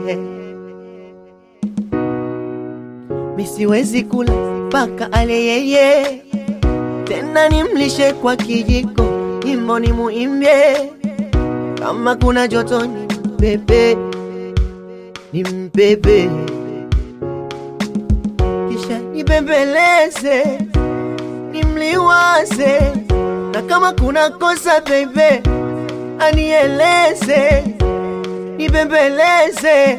misiwezi kula mpaka ale yeye, tena nimlishe kwa kijiko, nyimbo ni muimbie, kama kuna joto ni mbebe, ni mbebe, kisha nibembeleze, nimliwaze, na kama kuna kosa bebe, anieleze, nibembeleze,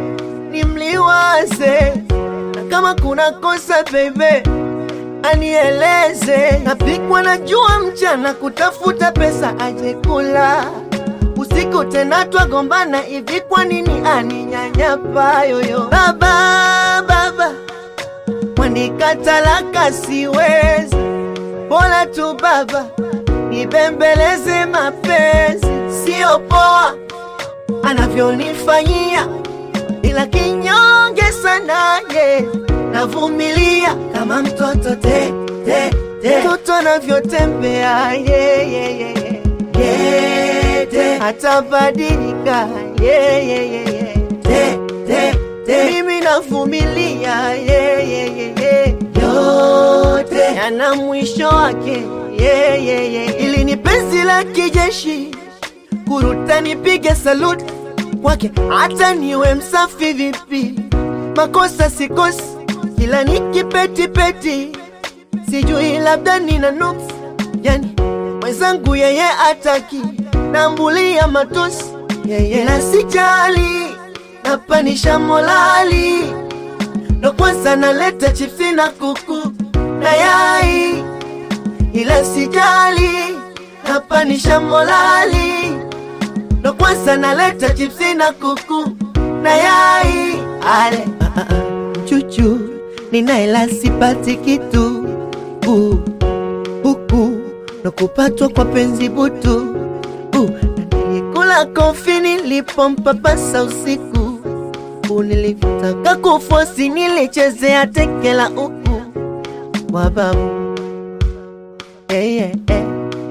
nimliwaze na kama kuna kosa bebe anieleze. Napikwa na jua mchana kutafuta pesa aje kula, usiku tena twagombana hivi, kwa nini aninyanyapa yoyo? Baba, baba wanikatalaka, siwezi bora tu baba nibembeleze, mapenzi sio poa anavyonifanyia ila kinyonge sana ye, navumilia kama mtoto te, te, te. Mtoto anavyotembea ye, ye, ye, ye. Ye, te. Hatabadilika ye, ye, ye, ye. Te, te, te. Mimi navumilia ye, ye, ye, ye. Yote yana mwisho wake ye, ye, ye. Ili ni penzi la kijeshi kuruta nipige saluti kwake hata niwe msafi vipi, makosa sikosi, kila nikipetipeti, sijui labda nina nuksi, yani mwenzangu yeye ataki, nambulia matusi yeye na sijali, napanisha molali, ndo kwanza naleta chipsi na kuku na yai, ila sijali, napanisha molali ndo kwanza naleta chipsi na kuku na yai ale ah, ah, ah. chuchu ninaela sipati kitu uh, huku ndo kupatwa kwa penzi butu uh, na nilikula kofi nilipompapasa usiku uh, nilitaka kufosi nilichezea tekela uku wababu yeah, yeah, yeah.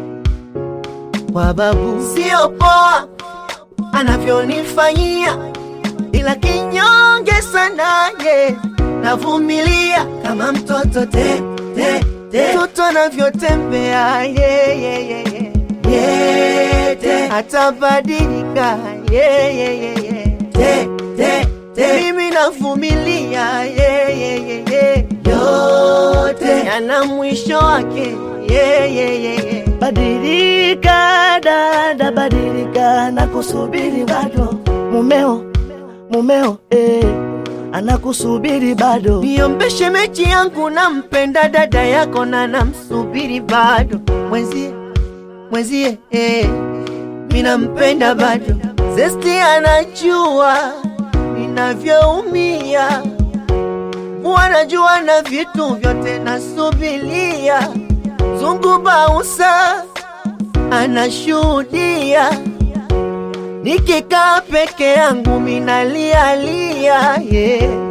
wababu sio poa anavyonifanyia, ila kinyonge sana ye, navumilia kama mtoto te, te, te. Mtoto anavyotembea ye, ye, ye, ye. Ye, te. Hatabadilika ye, ye, ye, ye. Te, te, te. Mimi navumilia ye, ye, ye, ye. Yote yana mwisho wake ye, ye, ye, ye. Badilika dada, badilika, nakusubiri bado mumeo, mumeo eh, anakusubiri bado. Niombeshe mechi yangu, nampenda dada yako na namsubiri bado mwenzie, mwenzie eh, minampenda bado. Zesti anajua ninavyoumia, wanajua na vitu vyote nasubilia. Zungu Bausa anashuhudia, nikikaa peke yangu minalialia yeah.